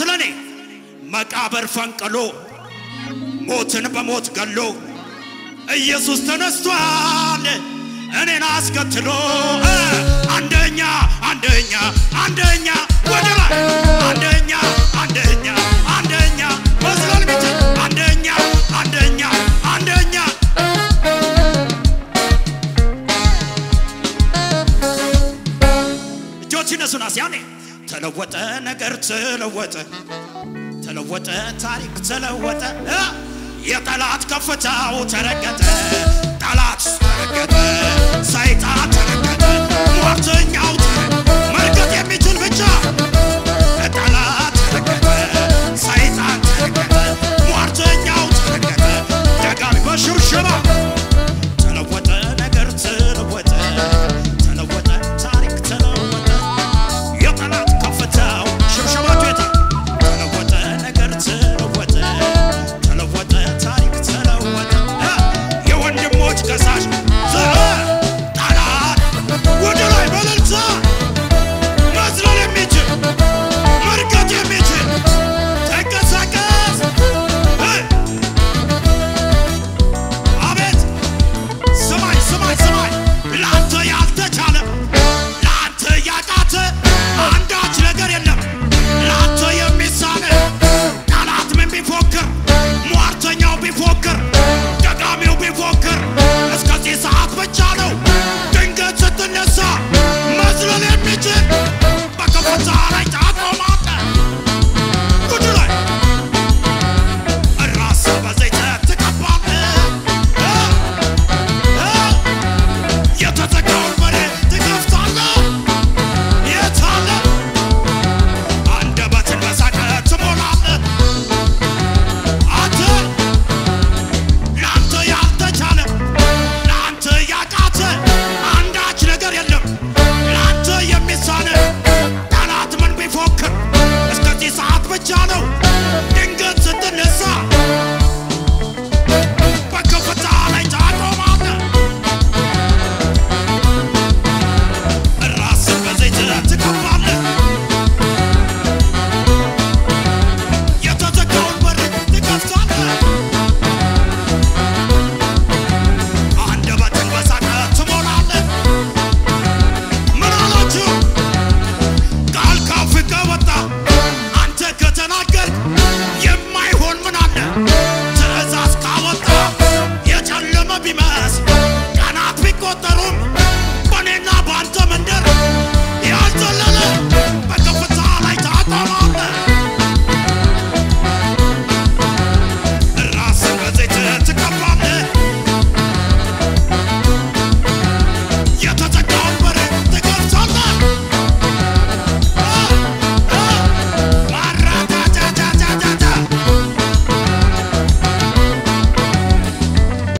ስለኔ መቃብር ፈንቅሎ ሞትን በሞት ገሎ ኢየሱስ ተነስቷል እኔን አስከትሎ እ አንደኛ አንደኛ አንደኛ ወደ ላይ አንደኛ አንደኛ አንደኛ መዝለል ቢችል አንደኛ አንደኛ አንደኛ እጆች ይነሱና ሲያኔ ተለወጠ ነገር ተለወጠ ተለወጠ ታሪክ ተለወጠ እ የጠላት ከፍታው ተረገጠ ጠላት ተረገጠ ሰይጣን ተረገጠ ሟርተኛው ተረ- መርገጥ የሚችል ብቻ ጠላት ተረገጠ ሰይጣን ተረገጠ ሟርተኛው ተረገጠ ደጋሚ በሽብሸባ ተለወጠ ነገር ተለወጠ ተለወጠ ታሪክ ተለወጠ የጠላት ከፍታው ሽብሸባቱ የታ ተለወጠ ነገር ተለወጠ ተለወጠ ታሪክ ተለወጠ እ የወንድሞች ከሳሽ ዘ ጠላት ወደ ላይ በለልታ መዝለል የሚችል መርገጥ የሚችል ተንቀሳቀስ እ አቤት ስማኝ ስማኝ ስማኝ ለአንተ ያልተቻለ ለአንተ ያቃተ አንዳች ነገር የለም ለአንተ የሚሳነ ጠላት ምን ቢፎክር ሟርተኛው ቢፎክር ደጋሚው ቢፎክር እስከዚህ ሰዓት ብቻ ነው ድንገት ስትነሳ መዝለል የሚችል በከፍታ ላይ ታቆማለህ ጉድ ላይ ራስ በዘይት ትቀባለህ እ የተዘጋውን በር ትከፍታለህ። የት አለ? አንደበትን በሳቅ ትሞላለህ። አንተ ለአንተ ያልተቻለ ለአንተ ያቃተ አንዳች ነገር የለም። ለአንተ የሚሳነ ጠላት ምን ቢፎክር እስከዚህ ሰዓት ብቻ ነው